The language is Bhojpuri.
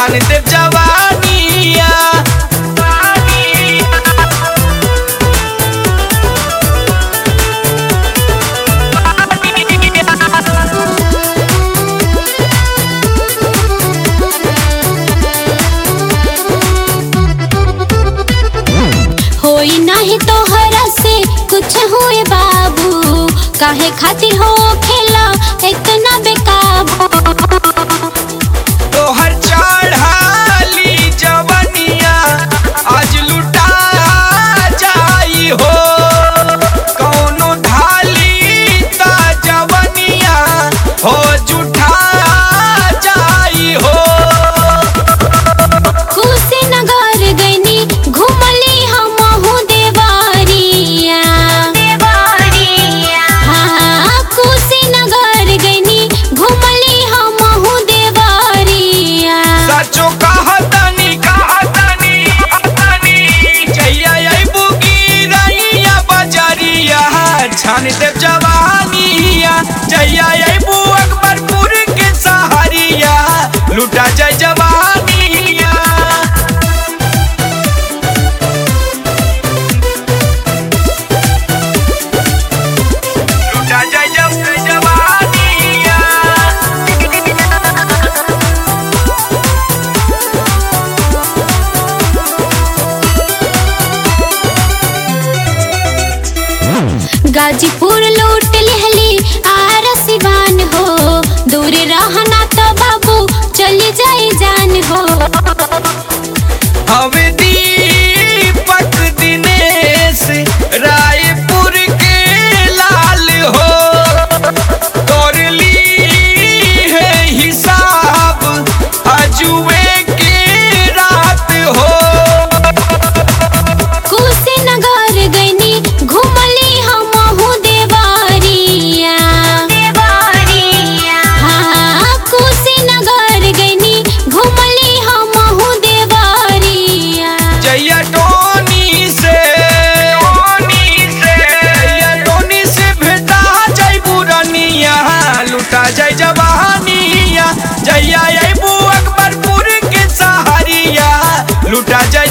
छान देव जवानिया होई नाही तोहरा से कुछ हुए बाबू काहे खातिर हो खेला इतना बेकाबू तोहर चढ़ाली जवनिया आज लुटा जाई हो कौनो ढाली ता जवनिया हो जुठा जाई हो कुशीनगर गईनी घुमली हमहू देवारिया हाँ कुशीनगर गईनी घुमली हमहू देवारिया सचो कहतनी कहतनी कहतनी जइया अइबू की रैया बजरिया छान देव जवानिया जइया अइबू अकबरपुर के सहरिया लुटा जाय जवानिया लुटा जाय जब जवानिया गाजीपुर लूट लिहली आर सिवान हो दूर रहना तो बाबू चली जाई जान हो हवे दीपक दिनेश रायपुर के लाल हो तोर ली है हिसाब अजुए के रात हो कुशीनगर गईनी घुमली हमहू देवारिया हाँ कुशीनगर गईनी घुमली हमहू देवारिया जैया टोनी से टोनी से जैया टोनी से भेटा जाय बुरनिया लुटा जाय जवानिया जैया अइबू अकबरपुर के सहारिया लुटा जाय